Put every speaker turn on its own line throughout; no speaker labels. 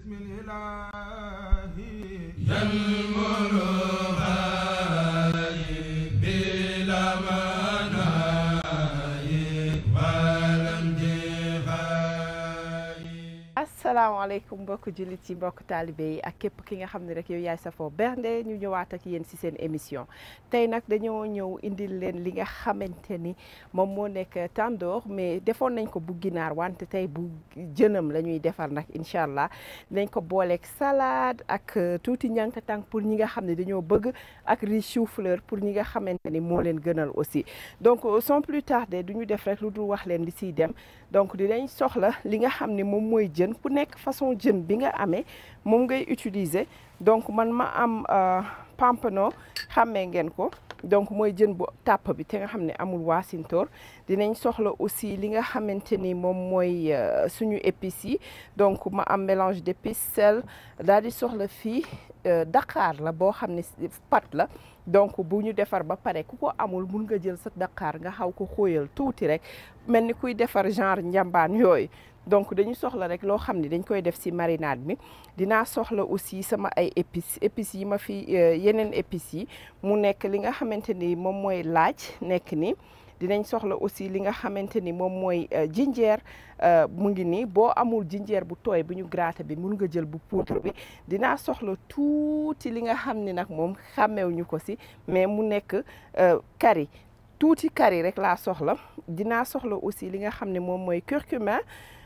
بسم الإله ينمر بلا مناي ولم
asalaamaaleykum mbokk jullit yi mbokk taalibe yi ak képp ki nga xam ne rek yow yaay safoo bernde ñu ñëwaat ak yéen ci seen émission tey nag dañoo ñëw indil leen li nga xamante ni moom moo nekk tandoor mais defoon nañ ko bu ginaar wante tey bu jënam la ñuy defar nag incha allah dinañ ko booleeg salade ak tuuti ñànkatang pour ñi nga xam ne dañoo bëgg ak riz chou-fleur pour ñi nga xamante ni moo leen gënal aussi donc sans plus tarder du ñu def rek lu dul wax leen li siy dem donc dinañ soxla li nga xam ne moom mooy jën ku nekk façon jën bi nga amee moom ngay utiliser donc man ma am pampano xàmmee ngeen ko donc mooy jën bu tàpp bi te nga xam ne amul waasintoor dinañ soxla aussi li nga xamante ni moom mooy suñu épices yi donc ma am mélange d'épices sel daal di soxla fii Dakar la boo xam ne pat la donc bu ñu defar ba pare ku ko amul mun nga jël sa Dakar nga xaw ko xóoyal tuuti rek mel ni kuy defar genre njambaan yooyu donc dañu soxla rek loo xam ne dañ koy def ci marinade bi dinaa soxla aussi sama ay épices épices yi ma fi yeneen épices yi mu nekk li nga xamante ni moom mooy laaj nekk ni dinañ soxla aussi li nga xamante ni moom mooy jinjeer mu ngi nii boo amul jinjeer bu tooy bu ñu gratter bi mun nga jël bu poudre bi dinaa soxla tuuti li nga xam ni nag moom xàmmewuñu ko ci mais mu nekk curry tuuti curry rek laa soxla dinaa soxla aussi li nga xam ne moom mooy curcuma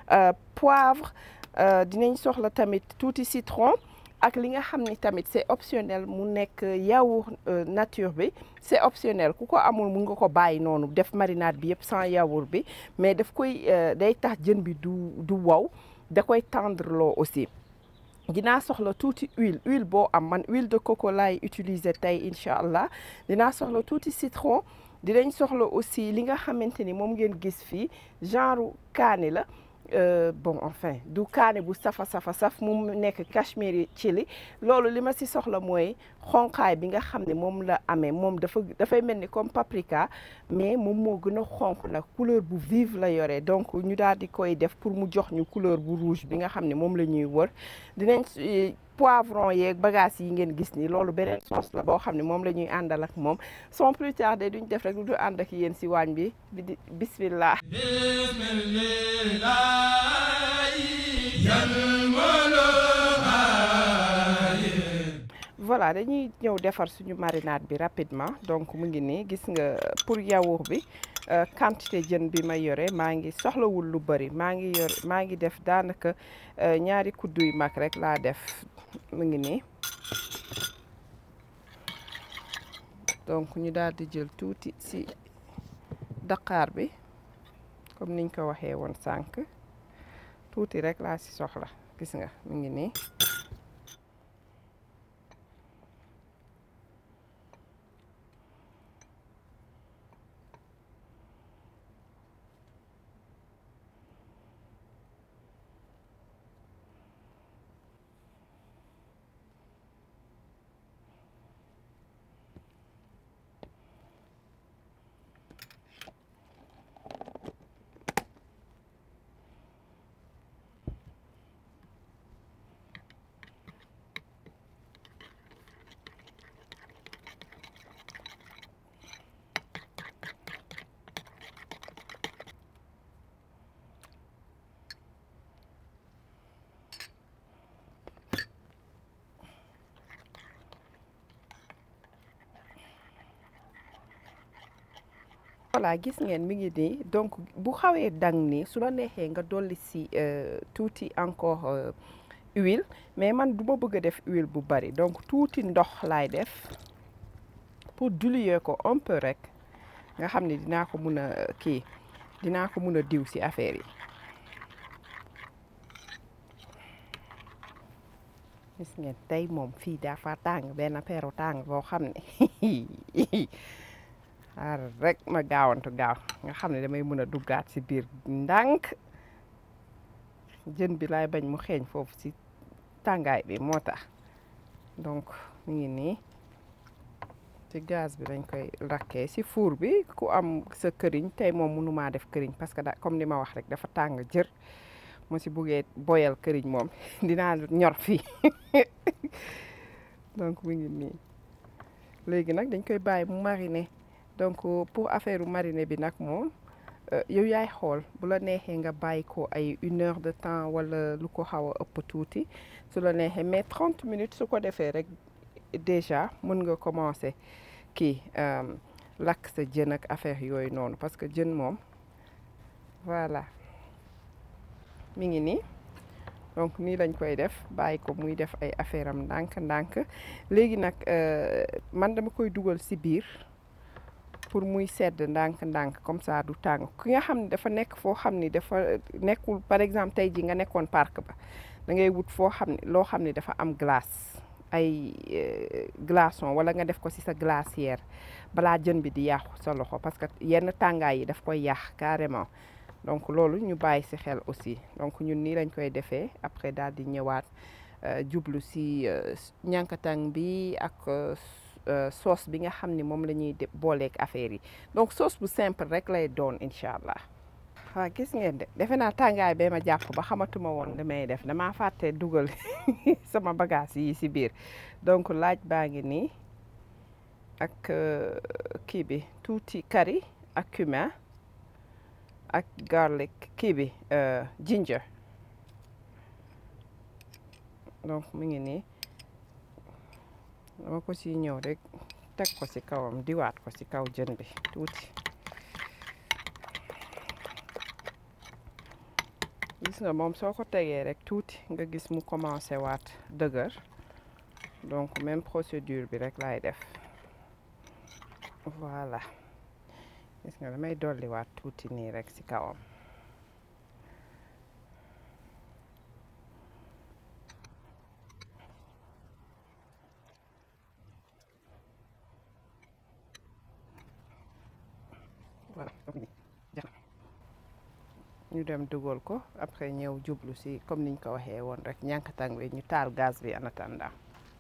poivre dinañ soxla tamit tuuti citron ak li nga xam ni tamit c'est optionnel mu nekk yaourt nature bi c'est optionnel ku ko amul mun nga ko bàyyi noonu def marinade bi yëpp sans yaourt bi mais daf koy day tax jën bi du du wow da koy tendre loo aussi dinaa soxla tuuti huile huile boo am man huile de coco laay utiliser tey incha allah dinaa soxla tuuti citron dinañ soxla aussi li nga xamante ni moom ngeen gis fii genre kaani la Euh, bon enfin du kaane bu safa safa saf mu nekk cachemire chili loolu li ma ci soxla mooy xonqaay bi nga xam ne moom la amee moom dafa dafay mel ni comme paprika mais moom moo gën a xonq nag couleur bu vive la yore donc ñu daal di koy def pour mu jox ñu couleur bu rouge bi nga xam ne moom la ñuy wër dinañ poivron yeeg bagages yi ngeen gis ni loolu beneen sauce la boo xam ne moom la ñuy àndal ak moom sans plus tarder duñ def rek lu du ànd ak yéen ci waañ bi bi bismillah voilà dañuy ñëw defar suñu marinade bi rapidement donc mu ngi nii gis nga pour yaourt bi quantité jën bi ma yore maa ngi soxlawul lu bari maa ngi yor maa ngi def daanaka ñaari kuddu yu mag rek laa def mu ngi nii donc ñu daal di jël tuuti ci Dakar bi comme niñ ko waxee woon sànq tuuti rek laa ci soxla gis nga mu ngi nii voilà gis ngeen mi ngi nii donc bu xawee dang nii su la neexee nga dolli si tuuti encore huile mais man du ma bëgg a def huile bu bari donc tuuti ndox laay def pour diluer ko un peu rek nga xam ne dinaa ko mun a kii dinaa ko mun a diw si affaire yi gis ngeen tey moom fii dafa tàng benn peeru tàng boo xam ne xaar rek ma gaawantu gaaw nga xam ne damay mën a duggaat ci biir ndànk jën bi laay bañ mu xeeñ foofu ci tàngaay bi moo tax donc mu ngi nii ci gaz bi dañ koy rakkee ci four bi ku am sa këriñ tey moom mënumaa def këriñ parce que da comme li ma wax rek dafa tàng jër mu si buggee boyal këriñ moom dinaa ñor fii donc mu ngi nii léegi nag dañ koy bàyyi mu mariner donc pour affaire mariner bi nag moom yow yaay xool bu la neexee nga bàyyi ko ay une heure de temps wala lu ko xaw a ëpp tuuti su la neexee mais trente minutes su ko defee rek déjà mën nga commencer kii lakk sa jën ak affaire yooyu noonu parce que jën moom voilà mi ngi nii donc nii lañ koy def bàyyi ko muy def ay affaire am ndànk-ndànk léegi nag man dama koy dugal ci biir pour muy sedd ndànk-ndànk comme ça du tàng ki nga xam ne dafa nekk foo xam ni dafa nekkul par exemple tey ji nga nekkoon parc ba da ngay wut foo xam ne loo xam ne dafa am glace ay glaçon wala nga def ko ci sa glacière balaa jën bi di yàqu sa loxo parce que yenn tàngaay yi daf koy yàq carrément donc loolu ñu bàyyi ci xel aussi donc ñun nii lañ koy defee après daal di ñëwaat jublu ci ñànkatang bi ak sauce bi nga xam ni moom la ñuy booleeg affaire yi donc sauce bu simple rek lay doon incha allah. waaw gis ngeen de defe naa tàngaay bee ma jàpp ba xamatuma woon damay def damaa fàtte dugal sama bagage yi ci biir donc laaj baa ngi nii ak kii bi tuuti curry ak cumin ak garlic kii bi ginger donc mu ngi nii dama ko ci ñëw rek teg ko ci kawam diwaat ko ci kaw jën bi tuuti gis nga moom soo ko tegee rek tuuti nga gis mu commencé waat dëgër donc même procédure bi rek laay def voilà gis nga damay dolliwaat tuuti nii rek ci kawam voilà ñu dem dugal ko après ñëw jublu ci comme niñ ko waxee woon rek ñànkatang bi ñu taal gaz bi en attendant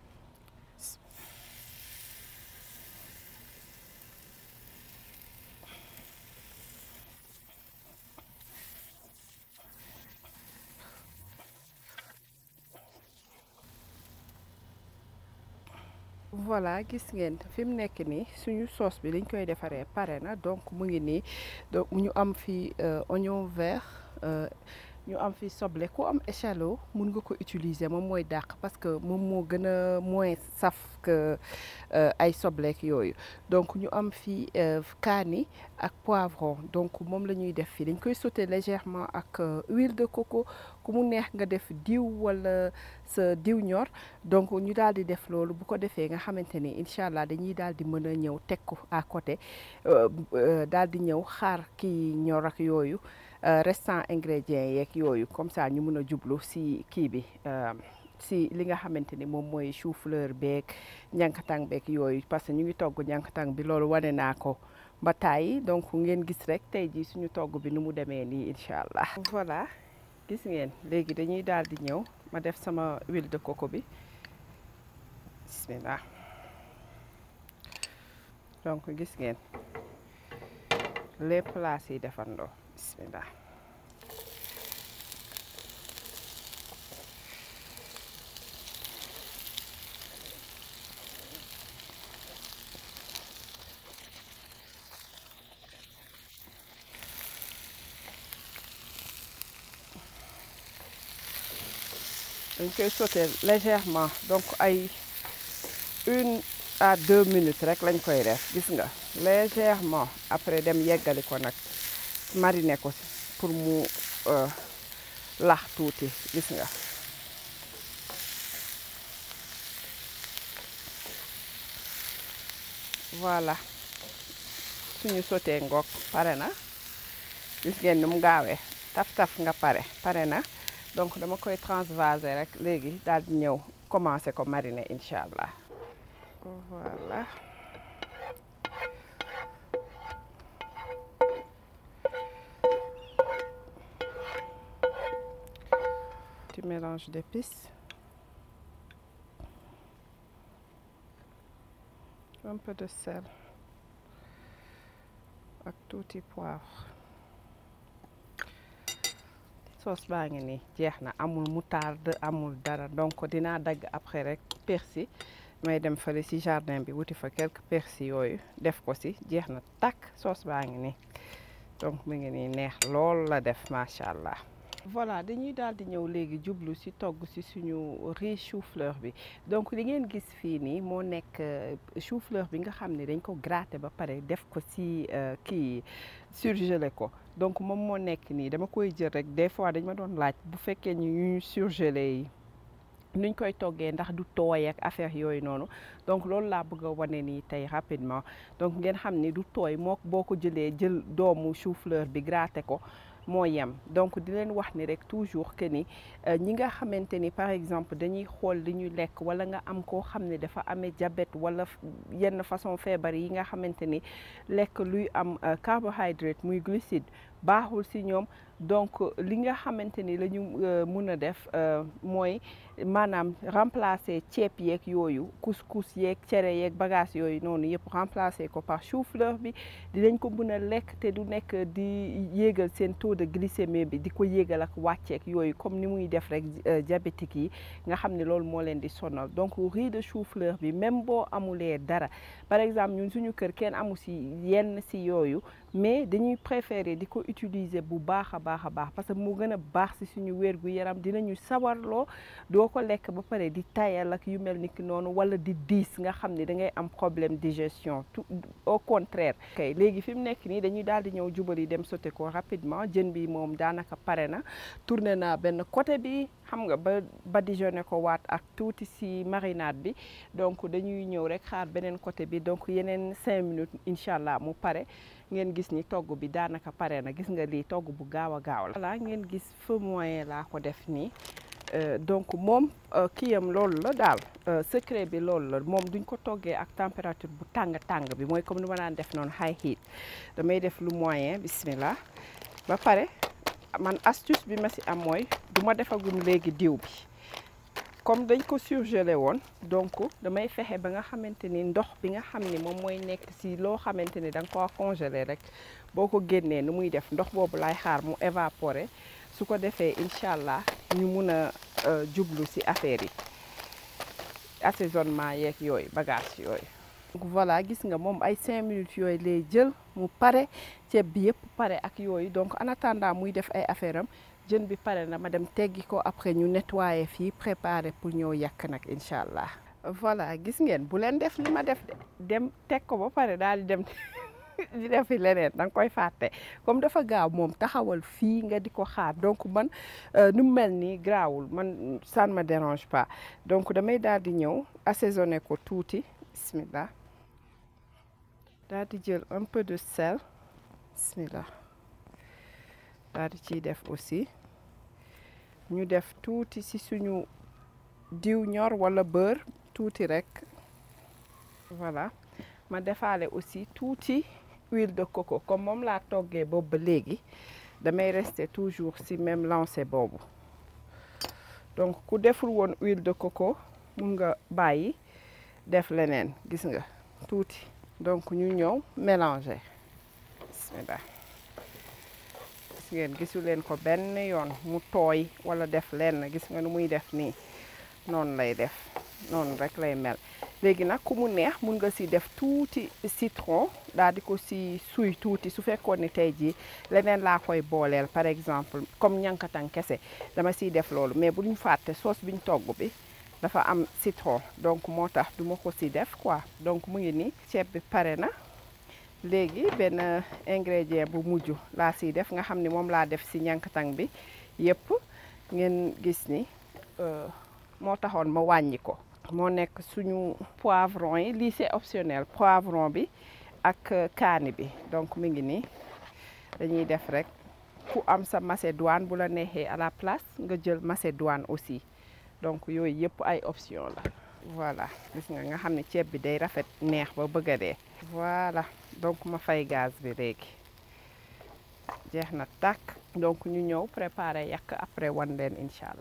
voilà gis ngeen fi mu nekk nii suñu sauce bi liñ koy defaree pare na donc mu ngi nii donc ñu am fi oignon vert ñu am fi soble ku am échalote mun nga ko utiliser moom mooy dàq parce que moom moo gën a moins saf que ay sobleek yooyu donc ñu am fi kaani ak poivron donc moom la ñuy def fii dañ koy sauter légèrement ak huile de coco ku mu neex nga def diw wala sa diw ñor donc ñu daal di def loolu bu ko defee nga xamante ni incha allah dañuy daal di mën a ñëw teg ko à côté daal di ñëw xaar kii ñor ak yooyu restant ingrédients yeeg yooyu comme ça ñu mën a jublu si kii bi si li nga xamante ni moom mooy chou fleur beeg ñankatang beeg yooyu parce que ñu ngi togg ñankatang bi loolu wane naa ko ba tàyyi donc ngeen gis rek tey jii suñu togg bi nu mu demee nii incha allah. voilà gis ngeen léegi dañuy daal di ñëw ma def sama huile de coco bi bismillah donc gis ngeen les plats yi defandoo bismillah dañ koy sauter légèrement donc ay une à deux minutes rek lañ koy def gis nga légèrement après dem yeggali ko nag mariner ko pour mu lax tuuti gis nga voilà suñu sauté ngoog pare na gis ngeen ni mu gaawee taf-taf nga pare pare na donc dama koy transvaser rek léegi daal di ñëw commencer ko mariner incha allah voilà petit mélange d'épices un peu de sel ak tuuti poivre sauce baa ngi nii jeex na amul moutarde amul dara donc dinaa dagg après rek persil may dem fële ci jardin bi wuti fa quelques persil yooyu def ko ci jeex na takk sauce baa ngi nii donc mu ngi nii neex lool la def macha allah. voilà dañuy daal di ñëw léegi jublu ci togg ci suñu riz chou-fleur bi donc li ngeen gis fii nii moo nekk chou-fleur bi nga xam ne dañ ko gratter ba pare def ko ci kii surgelé ko donc moom moo nekk nii dama koy jël rek des fois dañ ma doon laaj bu fekkee ñu ñu surgelé yi nuñ koy toggee ndax du tooy ak affaire yooyu noonu donc loolu laa bëgg a wane nii tey rapidement donc ngeen xam ni du tooy moo boo ko jëlee jël doomu chou-fleur bi gratter ko moo yem donc di leen wax ni rek toujours que ni ñi nga xamante ni par exemple dañuy xool li ñuy lekk wala nga am koo xam ne dafa amee diabète wala yenn façon feebar yi nga xamante ni lekk luy am carbohydrate muy glucide baaxul ci ñoom donc li nga xamante ni la ñu mun a def mooy maanaam remplacer ceeb yeeg yooyu couscous yeeg cere yeeg bagage yooyu noonu yëpp remplacer ko par chou-fleur bi dinañ ko mun a lekk te du nekk di yéegal seen taux de glycémie bi di ko yéegal ak wàcceeg yooyu comme ni muy def rek diabétique yi nga xam ne loolu moo leen di sonal donc riz de chou-fleur bi même boo amulee dara par exemple ñun suñu kër kenn amu ci yenn ci yooyu mais dañuy préférer di ko utiliser bu baax a baax a baax parce que mu gën a baax ci suñu wér gu yaram dinañu sawarloo doo ko lekk ba pare di tayal ak yu mel ni ki noonu wala di diis nga xam ne da ngay am problème digestion tout au contraire. kay léegi fi mu nekk nii dañuy daal di ñëw jubali dem sauté ko rapidement jën bi moom daanaka pare na tourné naa benn côté bi xam nga ba badigeonné ko waat ak tuuti ci marinade bi donc dañuy ñëw rek xaar beneen côté bi donc yeneen cinq minutes incha allah mu pare. ngeen gis ni togg bi daanaka pare na gis nga lii togg bu gaaw a gaaw la. voilà ngeen gis feu moyen laa ko def nii donc moom kiyam loolu la daal secret bi loolu la moom duñ ko toggee ak température bu tàng tàng bi mooy comme ni ma daan def noonu high heat damay def lu moyen bismillah ba pare man astuce bi ma ci am mooy du ma defagum léegi diw bi. comme dañ ko surgelé woon donc damay fexe ba nga xamante ni ndox bi nga xam ni moom mooy nekk ci loo xamante ni da nga ko congelé rek boo ko génnee nu muy def ndox boobu lay xaar mu évaporer su ko defee incha allah ñu mun a jublu ci affaire yi assaisonnement yeeg yooyu bagage yooyu. donc voilà gis nga moom ay cinq minutes yooyu lay jël mu pare ceeb bi yëpp pare ak yooyu donc en attendant muy def ay affaire am. jën bi pare na ma dem teggi ko après ñu nettoyer fii préparer pour ñëw yàq nag incha allah. voilà gis ngeen bu leen def li ma def dem teg ko ba pare daal di dem di defi leneen da nga koy fàtte comme dafa gaaw moom taxawal fii nga di ko xaar donc man nu mu mel nii graawul man ça ne me dérange pas donc damay daal di ñëw assaisonner ko tuuti bismillah daal di jël un peu de sel bismillah daal di ciy def aussi. ñu def tuuti ci suñu diw ñor walla beurre tuuti rekk voilà ma defaale aussi tuuti huile de coco comme moom laa toggee boobu ba léegi damay rester toujours ci même lancé boobu donc ku deful woon huile de coco mun nga bàyyi def leneen gis nga tuuti donc ñu ñëw mélanger bismillah ngeen gisu leen ko benn yoon mu tooy wala def lenn gis nga nu muy def nii noonu lay def noonu rek lay mel léegi nag ku mu neex mun nga si def tuuti citron daal di ko si suy tuuti su fekkoon ni tey jii leneen laa koy booleel par exemple comme ñankatan kese dama siy def loolu mais bu ñu fàtte sauce biñ togg bi dafa am citron donc moo tax du ma ko si def quoi donc mu ngi nii ceeb bi pare na léegi benn ingrédient bu mujj laa siy def nga xam ni moom laa def si ñankatang bi yëpp ngeen gis ni moo taxoon ma wàññi ko moo nekk suñu poivron yi lii c'est optionnel poivron bi ak kaani bi donc mi ngi nii dañuy def rek ku am sa macédoine bu la neexee à la place nga jël macédoine aussi donc yooyu yëpp ay option la voilà gis nga nga xam ne ceeb bi day rafet neex ba bëgg a dee voilà donc ma fay gaz bi léegi jeex na tàkk donc ñu ñëw préparer yàq après wan leen incha allah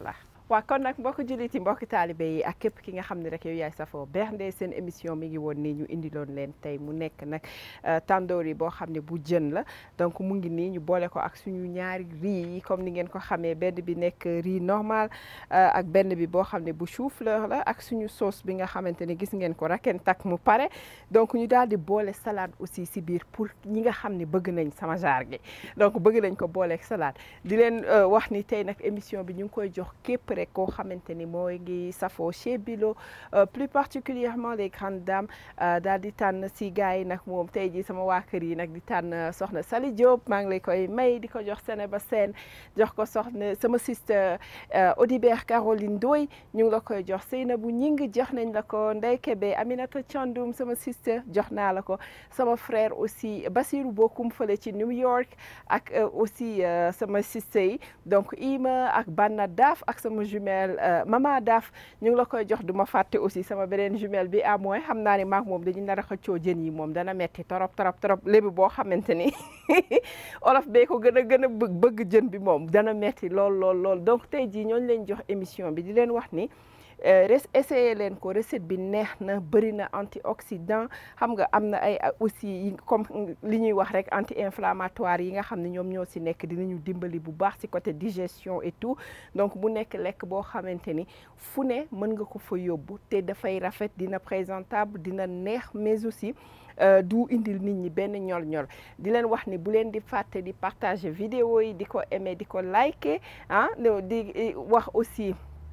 waaw kon nag mbokk jullit yi mbokk taalibe yi ak képp ki nga xam ne rek yow yaay safoo bernde seen émission mi ngi woon nii ñu indiloon leen tey mu nekk nag tandoori boo xam ne bu jën la donc mu ngi nii ñu boole ko ak suñu ñaari riz yi comme ni ngeen ko xamee benn bi nekk riz normal ak benn bi boo xam ne bu chou-fleur la ak suñu sauce bi nga xamante ne gis ngeen ko raken tak mu pare donc ñu daal di boole salade aussi si biir pour ñi nga xam ne bëgg nañ sama jaar gi donc bëgg nañ ko booleeg salade di leen wax ni tey nag émission bi ñu ngi koy jox képp rek koo xamante ni mooy ngi safoo chez Bilo plus particulièrement les grandes dames daal di tànn si gars yi nag moom tey jii sama waa kër yi nag di tànn soxna Sali Diop maa ngi lay koy may di ko jox Sénéba Sène jox ko soxna sama sister Audibert Caroline Ndoye ñu ngi la koy jox Seynabou Ñing jox nañ la ko Ndeye Kébé Aminata Thiandoum sama sister jox naa la ko sama frère aussi Basirou Bokum fële ci New York ak aussi sama sister yi donc Ima ak Banna Daaf ak sama jumelle Mama Daaf ñu ngi la koy jox du ma fàtte aussi sama beneen jumelle bi à moins xam naa ne maak moom dañu nar a xëccoo jën yi moom dana metti torop torop torop lébi boo xamante ni olof bee ko gën a gën a bëgg bëgg jën bi moom dana metti lool lool lool donc tey jii ñooñu leen jox émission bi di leen wax ni essayé leen ko recette bi neex na bëri na antioxydant xam nga am na ay aussi comme li ñuy wax rek anti inflammatoire yi nga xam ne ñoom ñoo si nekk dinañu dimbali bu baax si côté digestion et tout donc bu nekk lekk boo xamante ni fu ne mën nga ko fa yóbbu te dafay rafet dina présentable dina neex mais aussi du indil nit ñi benn ñol-ñol di leen wax ni bu leen di fàtte di partager vidéo yi di ko aimer di ko liker ah di wax aussi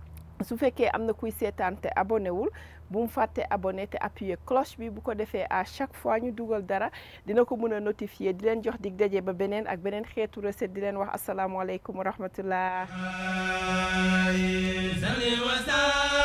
su fekkee am na kuy seetaan te abonné wul bu mu fàtte abonné te appuyer cloche bi bu ko defee à chaque fois ñu dugal dara dina ko mën a notifier di leen jox dig daje ba beneen ak beneen xeetu recette di leen wax asalaamualeykum wa rahmatullah